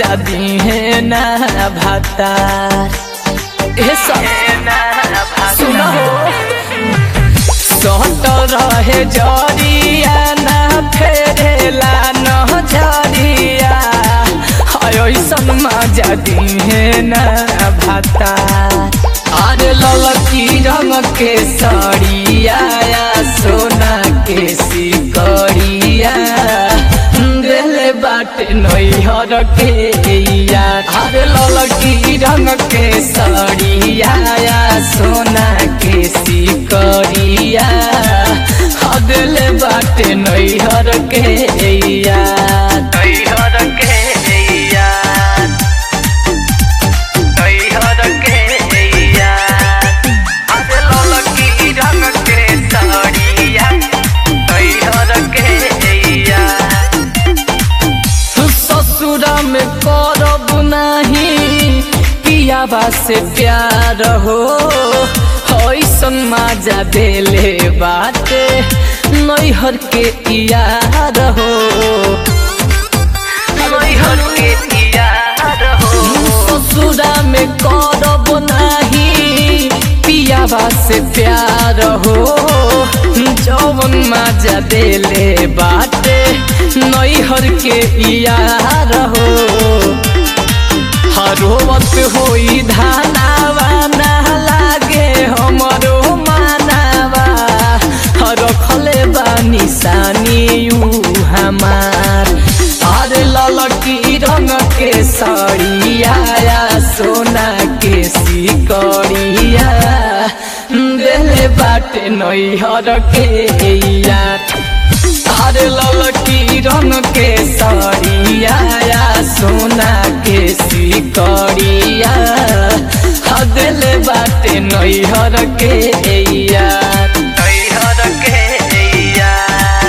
मजा दी है ना भातार ए सब सुनो सट रहे जरिया ना फेरेला न जरिया ऐसन मजा दी है ना भातार अरे ललकी रंग के सड़िया सोना के सिकड़िया दिल बाटे नैहर के यार अरे ललकी रंग के सड़िया सोना के सिकड़िया दिल बाटे नैहर के यार नैहर के यार नैहर के यार अरे ललकी रंग के सड़िया नैहर के यार ससुरा में करब नाही पियाबा से प्यार हो ऐसन माजा देले बाटे नैहर के यार हो नैहर के यार हो ससुरा में करब नाही पियाबा से प्यार हो जौवन माजा देले बाटे नैहर के यार हो हरोवत होई धानावा ना लागे हमरो मानावा रखले बानी सानी हमार अरे ललकी रंग के सड़िया सोना के सिकड़िया देले बाटे नैहर के यार अरे ललकी रंग के सड़िया सोना के सिकड़िया दिल बाटे नैहर के यार नैहर के यार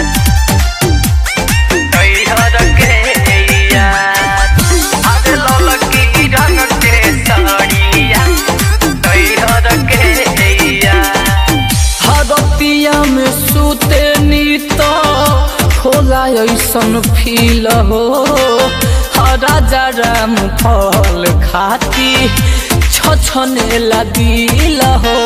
नैहर के यार अरे ललकी रंग के सड़िया नैहर के यार हरतिया में सुते नीत होला ऐसन फील हो राजा राम फल खाती छछने ला दिल हो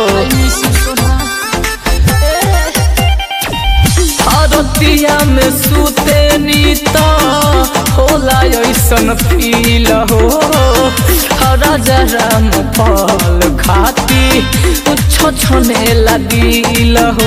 हरतिया में सुते नीत होला ऐसन फील हो राजा राम फल खाती छछने ला दिल हो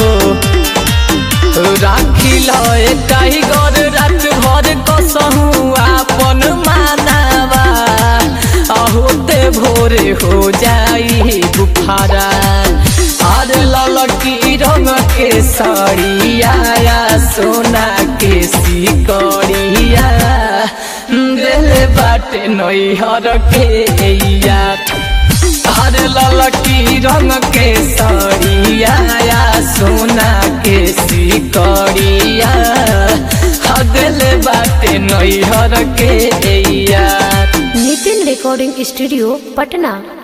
राखिल टाइगर रात भर कसहु आपन मानावा होते भोरे हो जाई बुखारा और ललकी रंग के सड़िया सोना के सिकड़िया दिल बाटे नैहर के यार हर ललकी रंग के सड़िया सोना के सिकड़िया दिल बाटे नैहर के यार नितिन रिकॉर्डिंग स्टूडियो पटना